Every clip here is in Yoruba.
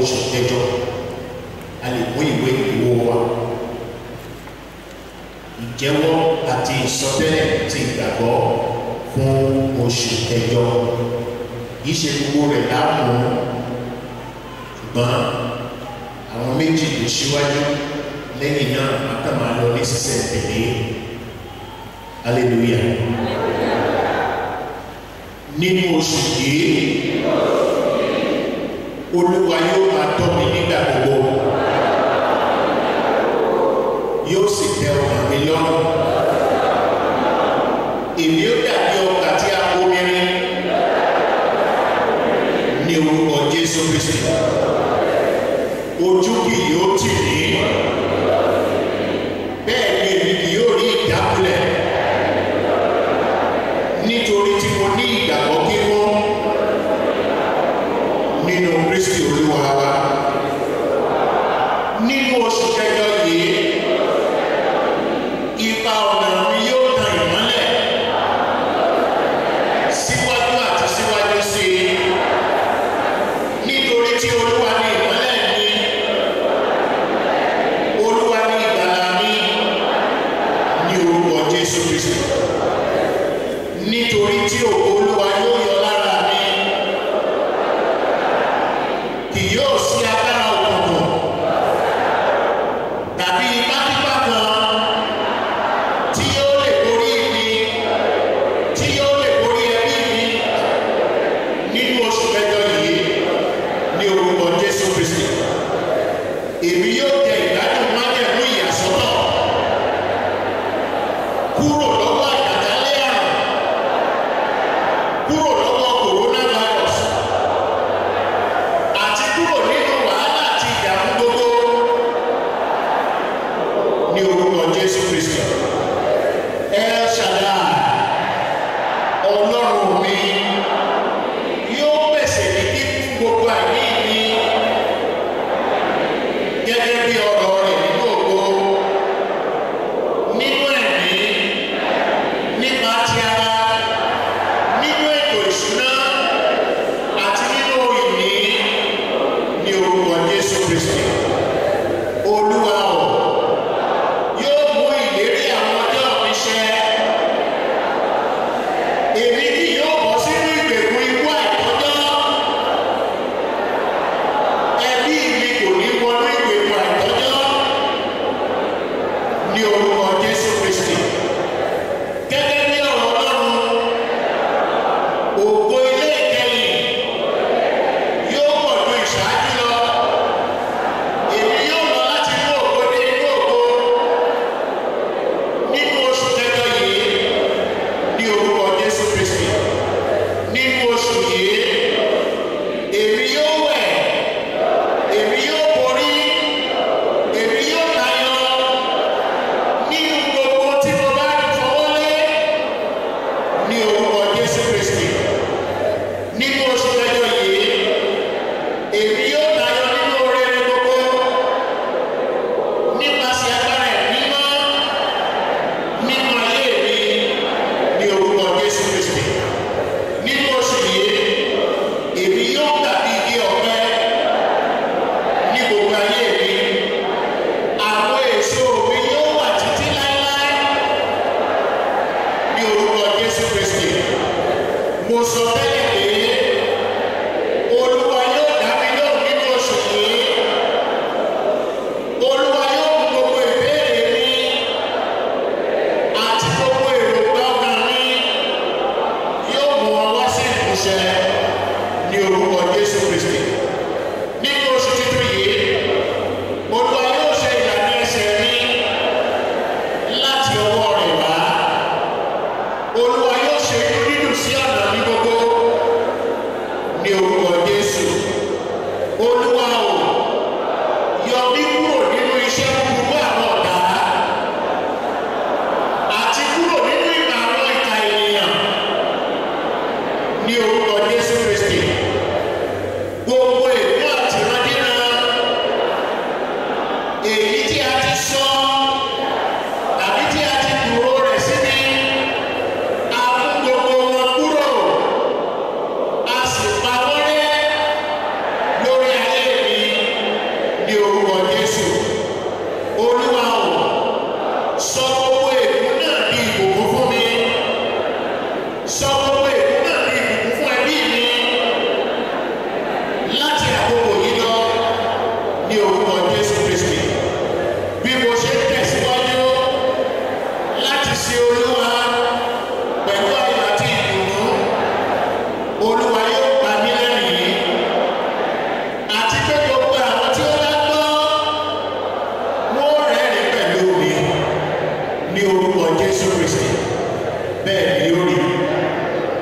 oṣù kẹjọ a lè mú ìwé ìwò wa ìjẹ́wọ́ àti ìsọtẹ́lẹ̀ ti ìgbàgbọ́ fún oṣù kẹjọ kì í ṣe gbogbo rẹ̀ láàmú ṣùgbọ́n àwọn méjì tó ṣíwájú lẹ́yìn náà a kàn máa lọ ní sísẹ̀ tẹ̀lé hallelujah nínú oṣù yìí olúwa yóò máa tọ́ mi nígbà gbogbo yóò sì tẹ ọkàn mi lọ́rùn èmi ó dàbí ọkà tí a kó mírin ní orúkọ jésù kristi ojú kì yóò tì mí bẹ́ẹ̀ ni èmi kì yóò rí ìdákulẹ̀ nítorí tí mo ní ìgbàgbọ́ kíkún nínú kristi olúwa wa nínú oṣù kẹjọ yìí ipa ọ̀nà mi yóò tan ìmọ́lẹ̀ síwájú àti síwájú sí i nítorí tí olúwa ní ìmọ́lẹ̀ mi olúwa ní ìgbàlà mi ní orúkọ jésù kristu nítorí tí ògo olúwa yóò yọ lára mi kì yóò sí agbára òkùnkùn tàbí ipákípá kan tí yóò lè borí mi tí yóò lè borí ẹbí mi nínú oṣù kẹjọ yìí ní orúkọ jésù kristi èmi yóò jẹ ìgbádùn májẹ̀mú ìyàsọ́tọ̀ kúrò lọ́wọ́ àjàkálẹ̀ àrùn kúrò lọ́wọ́ coronavirus àti kúrò nínú wàhálà àti ìdààmú gbogbo ní orúkọ jésù kristi el shaddai ọlọ́run mi yóò pèsè ní kíkún gbogbo àìní mi gẹ́gẹ́ bí ọ̀rọ̀ rẹ̀ nínú ògo nínú ẹ̀mí nípa ti ara nínú ètò ìṣúná àti nínú ìní ní orúkọ jésù kristi olúwa ọ̀ yóò mú ìlérí àwọn ọjọ́ mi ṣẹ èmi kì yóò bọ́ sínú ìgbèkùn ikú àìtọ́jọ́ ẹbí mi kò ní wọnú ìgbèkùn àìtọ́jọ́ ní orúkọ jésù kristi gẹ́gẹ́ bí ọ̀rọ̀ ọlọ́run ògo ilé ìkẹyìn yóò pọ̀ ju ìṣáájú lọ èmi yóò lọ láti inú ògo dé inú ògo nínú oṣù kẹjọ yìí ní orúkọ jésù kristi nínú oṣù yìí èmi yóò wẹ̀ èmi yóò borí èmi yóò tayọ nínú gbogbo tí mo bá fọwọ́ lé ní orúkọ jésù kristi nínú oṣù kẹjọ yìí èmi yóò tayọ nínú oríire gbogbo nípasẹ̀ agbára ẹ̀mí mọ́ nínú ayé mi ní orúkọ jésù kristi nínú oṣù yìí èmi yóò dàbí igi ọ̀pẹ ní gbogbo ayé mi àwọn èso mi yóò wà títí láéláé ní orúkọ jésù kristi mo sọ tẹ́lẹ̀ pé olúwa yóò dá mi lóhùn nínú oṣù yìí olúwa yóò mú gbogbo ìbéèrè mi àti gbogbo èròǹgbà ọkàn mi yóò mú wọn wá sí ìmúṣẹ ní orúkọ jésù kristi nínú oṣù títún yìí olúwa yóò ṣe ìlànà ẹsẹ̀ mi láti ọwọ́ rẹ̀ wá olúwa yóò ṣe inú dídùn sí ọ̀nà mi gbogbo ní orúkọ jésù olúwa ò yọ mí kúrò nínú iṣẹ́ búburú àwọn ọ̀tá àti kúrò nínú ìmọ̀ àwọn ìka ènìyàn ní orúkọ jésù kristi gbogbo èkó àti ìrandíran èyí tí a ti sọ tàbí tí a ti dúró rẹ̀ síbi a mú gbogbo wọn kúrò a sì pa wọ́n rẹ́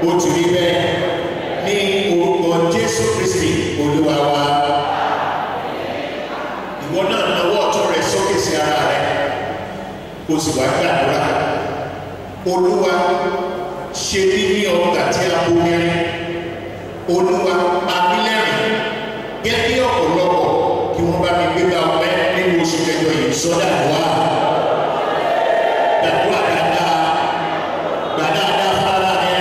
ó ti rí bẹ́ẹ̀ ní orúkọ jésù kristi olúwa wa ìwọ náà nawọ́ ọ̀tún rẹ sókè sí ara rẹ kó sì wá gbàdúrà olúwa ṣe mí ní ọgbà tí a bomirin olúwa pamílẹ́rìn gẹ́ bí ọ̀pọ̀lọpọ̀ kí wọ́n bá mi gbégbá ọpẹ́ nínú oṣù kẹjọ yìí sọ́dà wá gbàdúrà dáadáa gbàdáadáa fara rẹ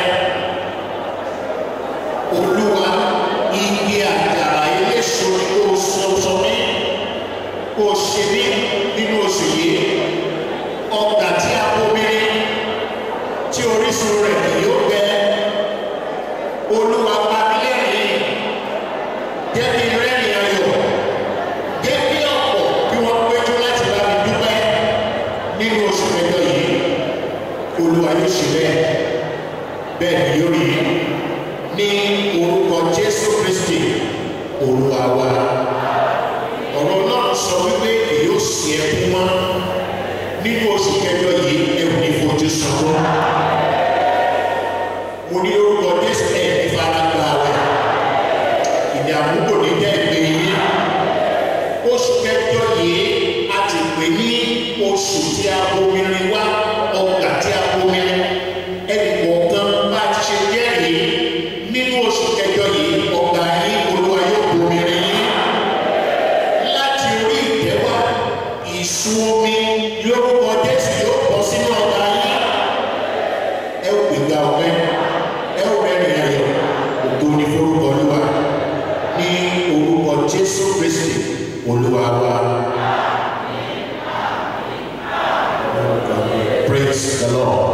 olúwa igi àjàrà eléso ni kò sọ sọ mí kò ṣe mí nínú oṣù yìí ọgbà tí a bomirin tí orísun rẹ̀ kì yóò gbẹ olúwa pamílẹ́rìn jẹ́ kí n rẹ́rìn ayọ̀ jẹ́ kí ọ̀pọ̀ kí wọ́n péjú láti bá mi dúpẹ́ nínú oṣù kẹjọ yìí olúwa yóò ṣe bẹ́ẹ̀ bẹ́ẹ̀ ni yóò rí ní orúkọ jésù kristi olúwa wa ọ̀rọ̀ náà sọ wípé èyí ò sí ẹkún mọ́ nínú oṣù kẹjọ yìí ẹ̀wù ní fojú sunkún mo ní orúkọ jésù ẹ̀ ní faragbá rẹ̀ ìdààmú kò ní jẹ́ ìpè yín oṣù kẹjọ yìí a ti pè ní oṣù tí a bomirin wá ọgbà tí a bomirin ẹnì kọ̀ọ̀kan bá ti ṣe jẹ́rìí nínú oṣù kẹjọ yìí ọgbà yín olúwa yóò bomirin yín láti orí ìtẹ́wà ìsun omi lórúkọ jésù yóò bọ́ sínú ọgbà yín ẹ ò gbégbá ọpẹ́ ẹ ò rẹ́rìn ayọ̀ ògo ni forúkọ olúwa ní orúkọ jésù kristi olúwa wa. praise the lord.